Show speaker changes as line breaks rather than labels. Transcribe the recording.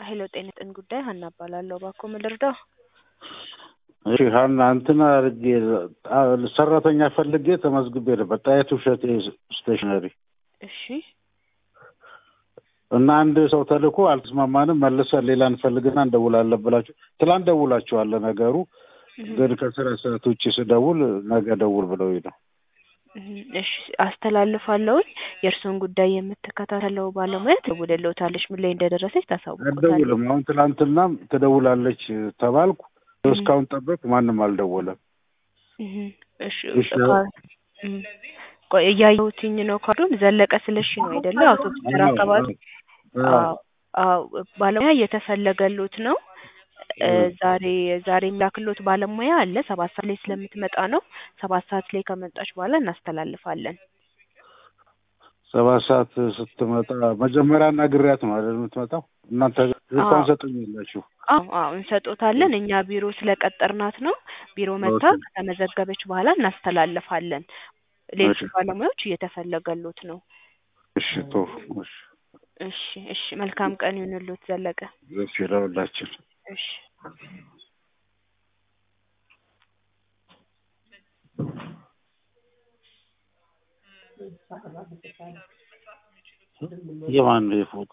ሄሎ ጤና ይስጥልኝ ጉዳይ ሀና እባላለሁ። እባክዎ ምን ልርዳው?
እሺ ሀና እንትን አድርጌ ሰራተኛ ፈልጌ ተመዝግቤ ነበር ጣይቱ እሸቴ ስቴሽነሪ
እሺ
እና አንድ ሰው ተልኮ አልተስማማንም፣ መልሰን ሌላ እንፈልግና እንደውላለን ብላችሁ ትላንት ደውላችኋል። ነገሩ ግን ከስራ ሰዓት ውጭ ስደውል ነገ ደውል ብለውኝ ነው።
እሺ አስተላልፋለሁኝ። የእርስዎን ጉዳይ የምትከታተለው ባለሙያ ትደውልልዎታለች። ምን ላይ እንደደረሰች ታሳውቁታለች።
አልደውልም። አሁን ትላንትናም ትደውላለች ተባልኩ። እስካሁን ጠበቅ፣ ማንም አልደወለም።
እሺ
እሺ።
ቆይ እያየሁትኝ ነው። ካርዱን ዘለቀ ስለሺ ነው አይደለ? አውቶቡስ ተራ አካባቢ አዎ፣ አዎ። ባለሙያ እየተፈለገሎት ነው። ዛሬ ዛሬ የሚላክሎት ባለሙያ አለ። ሰባት ሰዓት ላይ ስለምትመጣ ነው። ሰባት ሰዓት ላይ ከመጣች በኋላ እናስተላልፋለን።
ሰባት ሰዓት ስትመጣ መጀመሪያ ነግሬያት ነው አይደል የምትመጣው? እናንተ እንኳን ሰጡኛላችሁ።
አዎ አዎ እንሰጦታለን። እኛ ቢሮ ስለቀጠርናት ነው። ቢሮ መታ ከተመዘገበች በኋላ እናስተላልፋለን። ሌሎች ባለሙያዎች እየተፈለገሎት ነው።
እሺ ጥሩ። እሺ
እሺ እሺ። መልካም ቀን ይሁንልዎት ዘለቀ።
እሺ ለሁላችን።
እሺ
የማን ነው የፎቶ